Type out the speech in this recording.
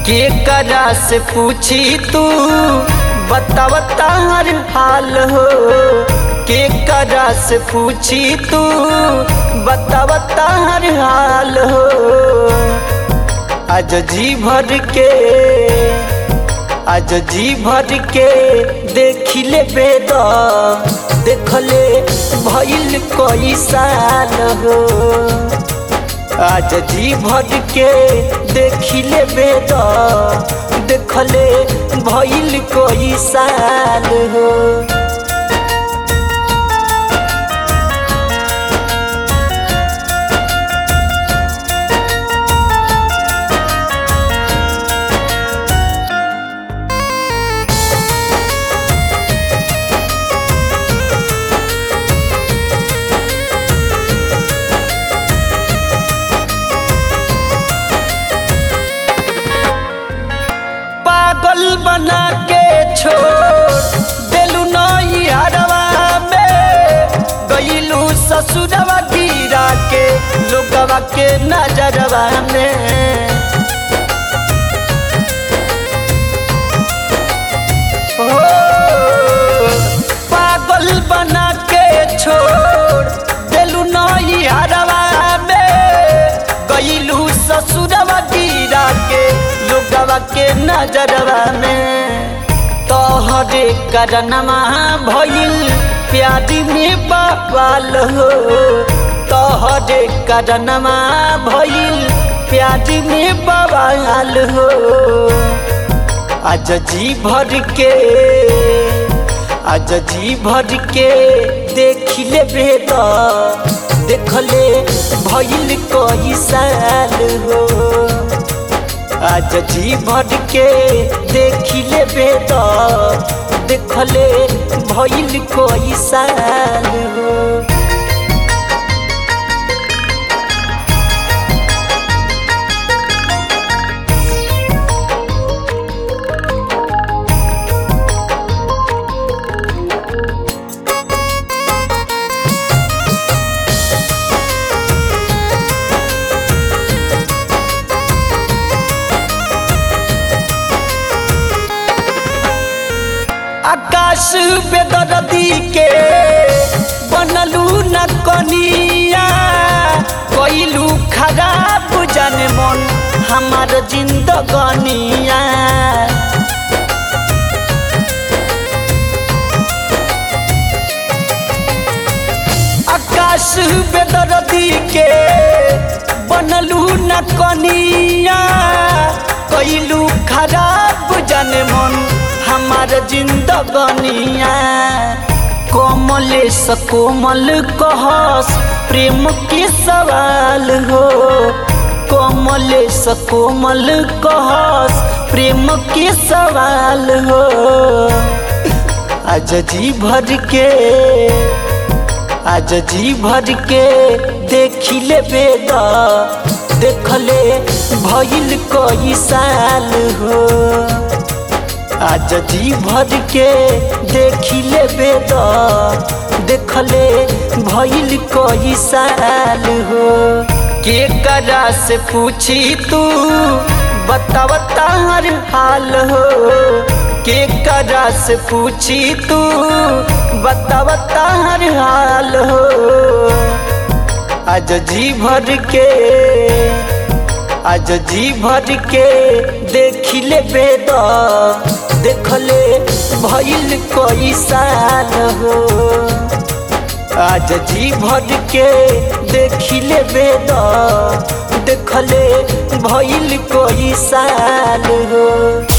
के करा से पूछी तू बतावता हर हाल हो के करा से पूछी तू बतावता हर हाल हो आज जी भर के आज जी भर के देख ले बेद देखले भइल कई साल हो आज जी भर के देख ले बेद देखले भइल कई साल हो पागल बना के छोड़ देलू नई हरवा में गईलू ससुरवा गिरा के लोगवा के नजरवा में हो, पागल बना के छोड़ देलू नई हरवा में गईलू ससुरवा गिरा के लोगवा के नजरवा में तोहरे करनमा भइल प्यारी में बवाल हो तोहरे करनमा भइल प्यारी में बवाल हो आज जी भर के आज जी भर के देख ले बेद देखले भइल कई साल हो आज जी भर के देख ले बेद देखले भइल कई साल हो आकाश बेदरदी के बनलू न कनिया कइलू खराब जाने मन हमार जिंदगनिया आकाश बेदरदी के बनलू न कनिया कइलू खराब जाने मन हमार जिंदगनिया कोमलेश कोमल कहस प्रेम के सवाल हो कोमलेश कोमल कहस प्रेम के सवाल हो आज जी भर के आज जी भर के देख ले बेद देखले भइल कई साल हो आज जी भर के देख ले बेद देखले भइल कई साल हो के करा से पूछी तू बतावता हर हाल हो के करा से पूछी तू बतावता हर हाल हो आज जी भर के आज जी भर के देख ले बेद देखले भइल कई साल हो आज जी भर के देख ले बेद देखले भइल कई साल हो